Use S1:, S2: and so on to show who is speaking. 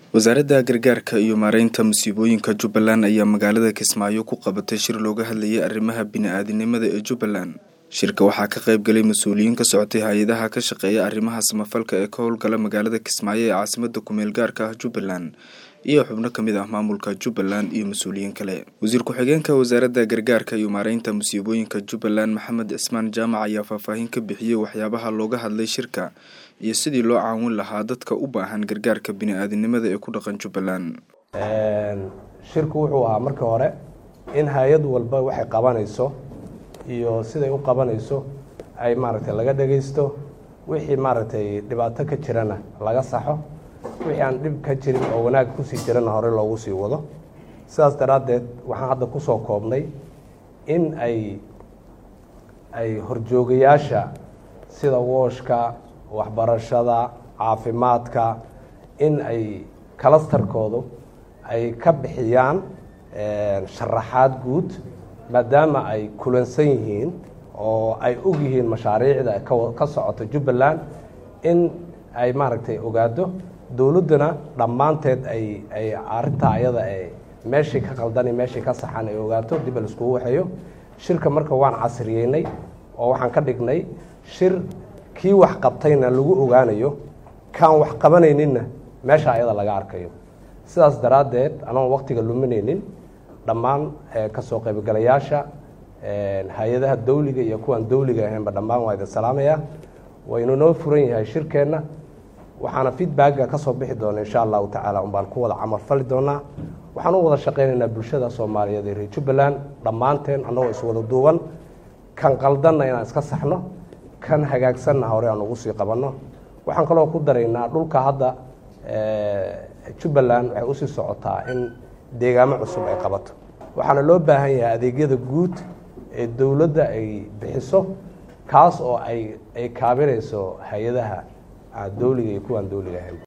S1: wasaaradda gargaarka iyo maareynta musiibooyinka jubbaland ayaa magaalada kismaayo ku qabatay shir looga hadlayay arrimaha bini-aadinimada ee jubbaland shirka waxaa ka qayb galay mas-uuliyiin ka socotay hay-adaha ka shaqeeya arrimaha samafalka ee ka howlgala magaalada kismaayo ee caasimada kumeel gaarka ah jubbaland iyo xubno kamid ah maamulka jubbaland iyo mas-uuliyiin kale wasiir ku-xigeenka wasaaradda gargaarka iyo maareynta musiibooyinka jubbaland maxamed cismaan jaamac ayaa faahfaahin ka bixiyey waxyaabaha looga hadlay shirka iyo sidii loo caawin lahaa dadka u baahan gargaarka bini-aadinimada ee ku dhaqan jubbaland
S2: shirku wuxuu ahaa markii hore in hay-ad walba waxay qabanayso iyo siday u qabanayso ay maaragtay laga dhagaysto wixii maaragtay dhibaato ka jirana laga saxo wixii aan dhib ka jirin oo wanaag kusii jirana hore loogu sii wado sidaas daraaddeed waxaan hadda kusoo koobnay in ay ay horjoogayaasha sida wooshka waxbarashada caafimaadka in ay kalastarkoodu ay ka bixiyaan sharaxaad guud maadaama ay kulansan yihiin oo ay og yihiin mashaariicda ka socota jubbaland in ay maaragtay ogaado dowladduna dhammaanteed ay ay arrintaa ayada e meeshii ka qaldani meeshii ka saxan ay ogaato dib a laiskugu waxeeyo shirka marka waan casriyeynay oo waxaan ka dhignay shir kii wax qabtayna lagu ogaanayo kaan wax qabanayninna meesha ayada laga arkayo sidaas daraaddeed anoon waktiga luminaynin dhammaan kasoo qaybgalayaasha hay-adaha dawliga iyo kuwaan dawliga ahaynba dhammaan waa idin salaamaya waynu noo furan yahay shirkeenna waxaana feedbacka ka soo bixi doona insha allahu tacaala un baan ku wada camal fali doonaa waxaan u wada shaqaynaynaa bulshada soomaaliyeed ee reer jubbaland dhammaanteen annagoo iswada duuban kan qaldanna inaan iska saxno kan hagaagsanna hore aan ugu sii qabanno waxaan kaloo ku daraynaa dhulka hadda jubbaland waxay usii socotaa in deegaamo cusub ay qabato waxaana loo baahan yahay adeegyada guud ee dowladda ay bixiso kaas oo ay ay kaabinayso hay-adaha dawliga iyo kuwaan dawliga ahayn